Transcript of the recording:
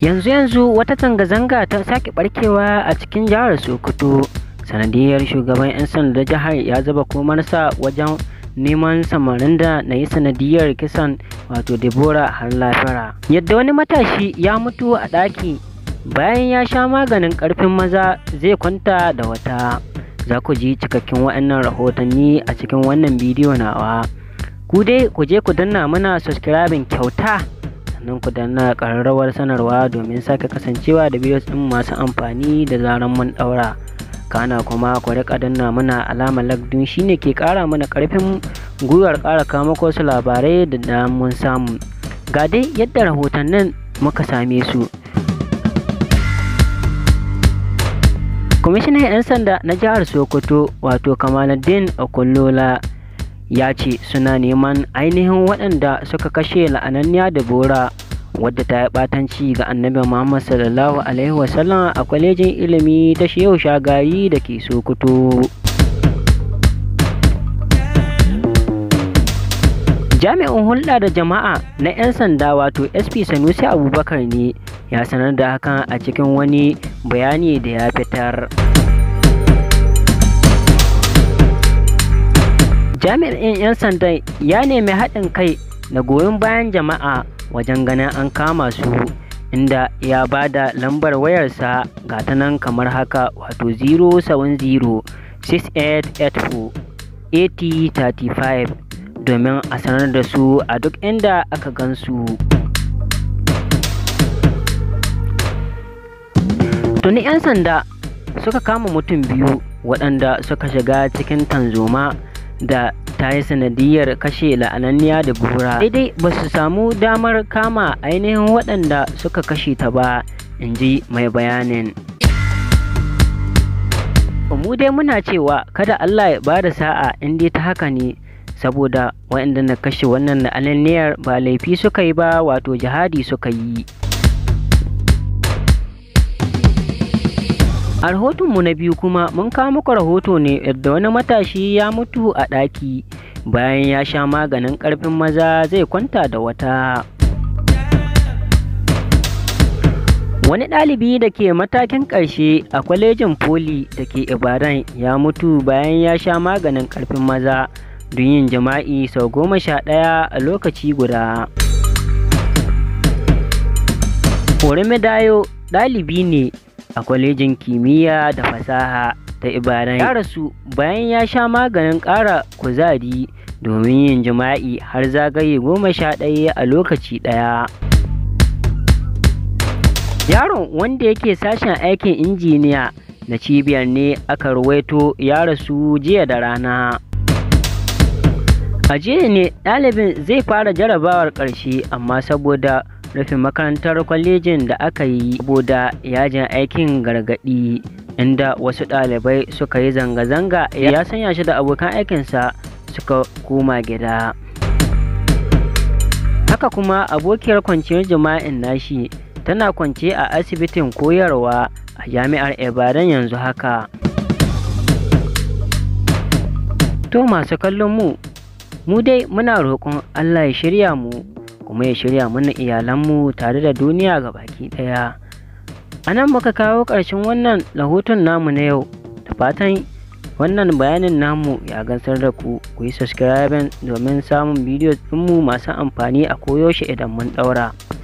yanzu yanzu wata zanga-zanga ta sake barkewa a cikin jihar sokoto sanadiyar shugaban 'yan sanda jihar ya zaba komarsa wajen neman samarin da na yi sanadiyar kisan wato debora har lafira yadda wani matashi ya mutu a ɗaki bayan ya sha maganin ƙarfin maza zai kwanta da wata za ku ji cikakken waɗannan rahotanni a cikin wannan bidiyo nawa ku dai ku je ku danna mana subscribing kyauta sannan ku danna ƙararrawar sanarwa domin sake kasancewa da bidiyos ɗin masu amfani da zaran mun ɗaura kana kuma ku riƙa danna mana alamar lagdun shine ke ƙara mana ƙarfin gwiwar ƙara kawo muku wasu labarai da da mun samu ga dai yadda rahotannin muka same su kwamishinan 'yan sanda na jihar sokoto wato kamaluddin okullola ya ce suna neman ainihin waɗanda suka kashe la'ananniya da bora wadda ta yi ɓatanci ga annabi muhammad sallallahu alaihi wasallam a kwalejin ilimi ta shehu shagari da ke sokoto jami'in hulɗa da jama'a na 'yan sanda wato sp sanusi abubakar ne ya sanar da hakan a cikin wani bayani da ya fitar jami'in 'yan sanda ya nemi haɗin kai da goyon bayan jama'a wajen ganin an kama su inda ya ba da lambar wayarsa ga ta nan kamar haka wato 070 6884 8035 domin a sanar da su a duk inda aka gansu. Tuni 'yan sanda suka kama mutum biyu waɗanda suka shiga cikin tanzoma da ta yi sanadiyar kashe la'ananniya da bura. Daidai ba su samu damar kama ainihin waɗanda suka kashe ta ba, in ji mai bayanin. mu dai muna cewa kada Allah ya bada sa'a in dai ta haka ne saboda waɗanda na kashe wannan la'ananniyar ba laifi suka yi ba wato jihadi suka yi a rahotonmu na biyu kuma mun kawo muku rahoto ne yadda wani matashi ya mutu a ɗaki bayan ya sha maganin ƙarfin maza zai kwanta da wata wani ɗalibi da ke matakin ƙarshe a kwalejin poli da ke ibadan ya mutu bayan ya sha maganin ƙarfin maza don yin jima'i sau goma sha ɗaya a lokaci guda Dayo ɗalibi ne a kwalejin kimiyya da fasaha ta ibadan ya rasu bayan ya sha maganin ƙara kuzari domin yin jima'i har zagaye goma sha ɗaya a lokaci ɗaya yaron wanda yake sashen aikin injiniya na cibiyar ne aka ruwaito ya rasu jiya da rana a jiya ne ɗalibin zai fara jarabawar ƙarshe amma saboda rufe makarantar kwalejin da aka yi saboda yajin aikin gargaɗi inda wasu ɗalibai suka yi zanga-zanga ya sanya shi da abokan aikinsa suka koma gida haka kuma abokiyar kwanciyar jima'in nashi tana kwance a asibitin koyarwa a jami'ar ibadan yanzu haka to masu kallon mu mu dai muna roƙon allah ya shirya mu kuma ya shirya mana iyalanmu tare da duniya ga baki ɗaya a nan muka kawo ƙarshen wannan rahoton namu na yau da fatan wannan bayanin namu ya gansar da ku ku yi subscribing domin samun bidiyo ɗinmu masu amfani a koyaushe idan mun ɗaura